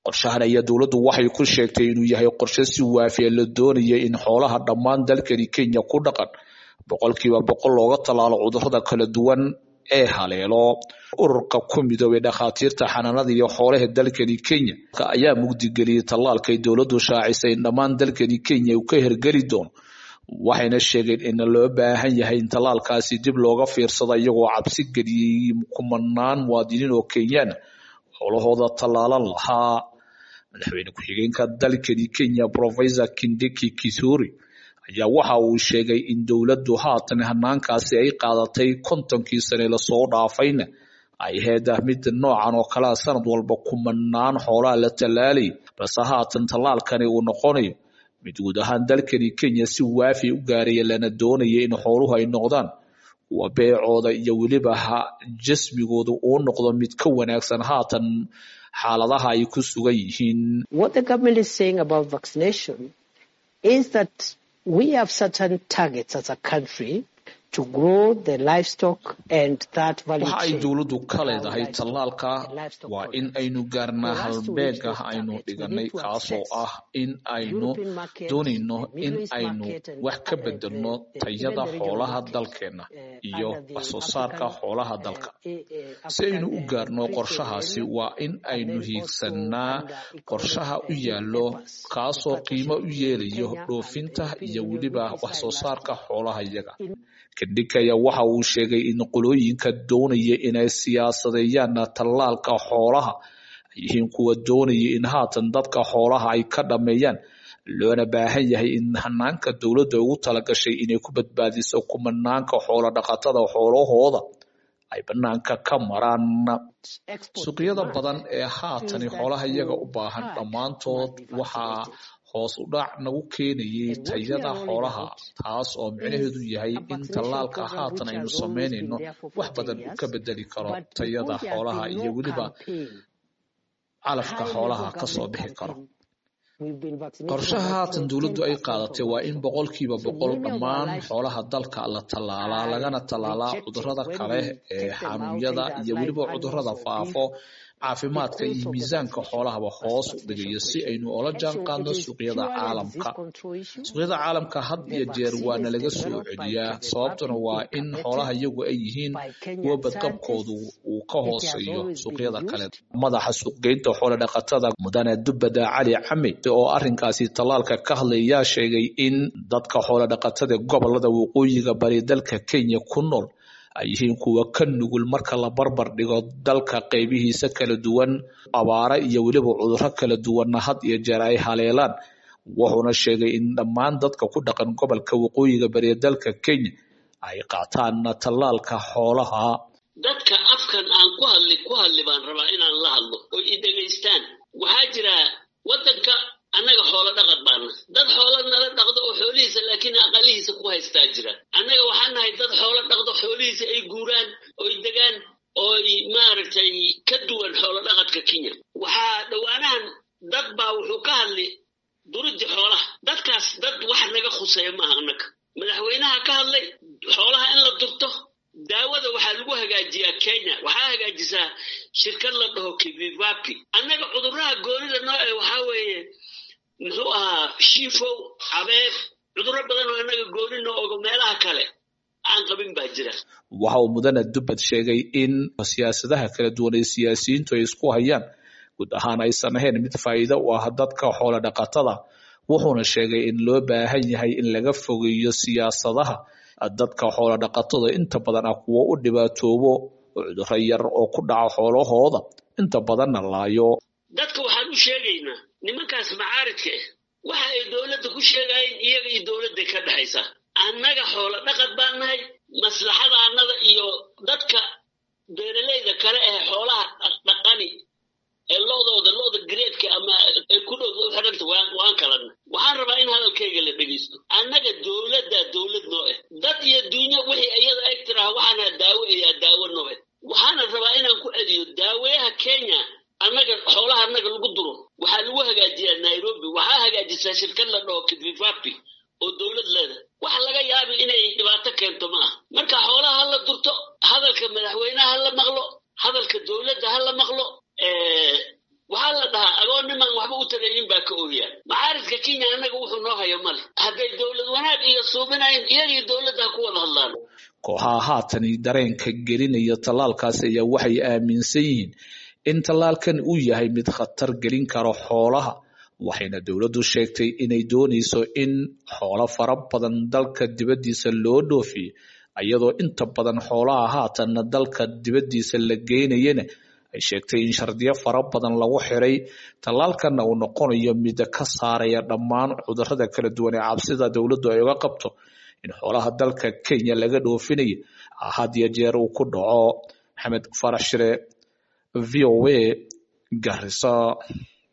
qorshahan ayaa dowladdu waxay ku sheegtay inuu yahay qorshe si waafiya la doonaya in xoolaha dhammaan dalkani kenya ku dhaqan boqolkiiba boqol looga tallaalo cudurrada kala duwan ee haleelo ururka ku midoobay dhakhaatiirta xanaanada iyo xoolaha dalkani kenya ayaa mugdigeliyey tallaalkay dowladdu shaacisay in dhammaan dalkani kenya uu ka hergeli doono waxayna sheegeen in loo baahan yahay in tallaalkaasi dib looga fiirsado iyagoo cabsi geliyey kumanaan muwaadiniin oo kenyaan howlahooda tallaalan lahaa madaxweyne ku-xigeenka dalkani kenya professor kindiki kithuri ayaa waxa uu sheegay in dowladdu haatan hanaankaasi ay qaadatay kontonkii sane lasoo dhaafayna ay ahayd mid noocan oo kalea sanad walba kumanaan xoolaha la tallaalay balse haatan tallaalkani uu noqonayo mid guud ahaan dalkani kenya si waafi u gaaraya lana doonaya in xooluhu ay noqdaan kuwa beecooda iyo weliba jasmigooda uu noqdo mid ka wanaagsan haatan xaaladaha ay ku sugan yihiin we have certain targets as a country to grow the livestock and that value waxa ay dowladdu ka leedahay tallaalka waa in aynu gaarnaa halbeega aynu dhiganay kaasoo ah in aynu doonayno in aynu wax ka bedelno tayada xoolaha dalkeenna iyo wax soo saarka xoolaha dalka si aynu u gaarno qorshahaasi waa in aynu hiigsannaa qorshaha u yaallo kaasoo qiimo u yeelayo dhoofinta iyo weliba wax soo saarka xoolaha iyaga kadhikaya waxa uu sheegay in qolooyinka doonaya inay siyaasadeeyaan tallaalka xoolaha ay yihiin kuwa doonaya in haatan dadka xoolaha ay ka dhammeeyaan loona baahan yahay in hanaanka dowladda ugu talagashay inay ku badbaadiso kumanaanka xoolo dhaqatada xoolahooda ay banaanka ka maraan suuqyada badan ee haatani xoolaha iyaga u baahan dhammaantood waxaa hoos u dhac nagu keenayay tayada xoolaha taas oo micnaheedu yahay in tallaalka haatan aynu samaynayno wax badan uu ka bedeli karo tayada xoolaha iyo weliba calafka xoolaha kasoo bixi karo qorshaha haatan dowladdu ay qaadatay waa in boqolkiiba boqol dhammaan xoolaha dalka la tallaalaa lagana tallaalaa cudurrada kale ee xanuunyada iyo weliba cudurrada faafo caafimaadka iyo miisaanka xoolahaba hoos u dhigayo si aynu ola jaan qaadno suuqyada caalamka suuqyada caalamka had iyo jeer waana laga soo celiyaa sababtuna waa in xoolaha iyagu ay yihiin kuwa badqabkoodu uu ka hooseeyo suuqyada kale madaxa suuqgeynta xoolo dhaqatada mudane dubada cali cami oo arrinkaasi tallaalka ka hadlayaa sheegay in dadka xoolo dhaqatada gobolada waqooyiga bari dalka kenya ku nool ay yihiin kuwa ka nugul marka la barbar dhigo dalka qaybihiisa kala duwan abaare iyo weliba cudurro kala duwanna had iyo jeer ay haleelaan wuxuuna sheegay in dhammaan dadka ku dhaqan gobolka waqooyiga bariya dalka kenya ay qaataan tallaalka xoolaha dadka afkan aan ku hadli ku hadli baan rabaa inaan la hadlo oo i dhegaystaan waxaa jira waddanka annaga xoolo dhaqad baana dad xoolo nala dhaqdo oo xoolihiisa laakiin aqalihiisa ku haystaa jira annaga waxaan nahay dad xoolo dhaqdo xoolihiisa ay guuraan oy degaan ooy maaragtay ka duwan xoolo dhaqadka kenya waxaa dhowaanahan dad baa wuxuu ka hadli duriddi xoolaha dadkaas dad wax naga khuseeya maaha annaga madaxweynaha ka hadlay xoolaha in la durto daawada waxaa lagu hagaajiyaa kenya waxaa hagaajisaa shirkad la dhaho kivivapi annaga cudurraha goonida nooce waxaa weeye muxuu ahaa shiifow cabeeb cudurro badan oo annaga gooni noo ogo meelaha kale aan qabin baa jira waxa uu mudane dubbad sheegay in siyaasadaha kala duwan ee siyaasiyiintu ay isku hayaan guud ahaan aysan ahayn mid faa'iido u ah dadka xoolo dhaqatada wuxuuna sheegay in loo baahan yahay in laga fogeeyo siyaasadaha dadka xoolo dhaqatada inta badan ah kuwo u dhibaatoobo cudurro yar oo ku dhaca xoolahooda inta badanna laayo dadka waxaan u sheegaynaa nimankaas macaaridka ah waxa ay dowladda ku sheegayeen iyaga iyo dowladday ka dhexaysaa annaga xoolo dhaqad baan nahay maslaxada annada iyo dadka beeraleyda kale ee xoolaha dhaqani ee lo'dooda lo'da gareedka ama ay ku dhow u xidhanta waan kalana waxaan rabaa in hadalkayga la dhegeysto annaga dowladda dowlad noo ah dad iyo duunyo wixii iyada eg tiraha waxaana daawo eyaa daawo noo ah waxaana rabaa inaan ku celiyo daaweyaha kenya annaga xoolaha annaga lagu duro waxaa lagu hagaajiyaa nairobi waxaa hagaajisaa shirkad la dhaho kidvivapi oo dowlad leeda waxa laga yaabi inay dhibaato keento ma ah marka xoolaha ha la durto hadalka madaxweynaha ha la maqlo hadalka dowladda ha la maqlo waxaa waxaa la dhahaa agoon nimaan waxba u taraynin baa ka ooyaan macaaridka kenya annaga wuxuu noo hayo male hadday dowlad wanaag iyo suubinayn iyagii dowladda ha ku wada hadlaan kooxaha haatani dareenka gelinaya tallaalkaas ayaa waxay aaminsan yihiin in tallaalkan uu yahay mid khatar gelin karo xoolaha waxayna dowladdu sheegtay inay doonayso in xoolo fara badan dalka dibaddiisa loo dhoofiyo iyadoo inta badan xoolaha haatanna dalka dibaddiisa la geynayana ay sheegtay in shardiyo fara badan lagu xiray tallaalkanna uu noqonayo mid ka saaraya dhammaan cudurrada kala duwan ee cabsida dowladdu ay uga qabto in xoolaha dalka kenya laga dhoofinayo had iyo jeer uu ku dhaco maxamed farax shire v o a garissa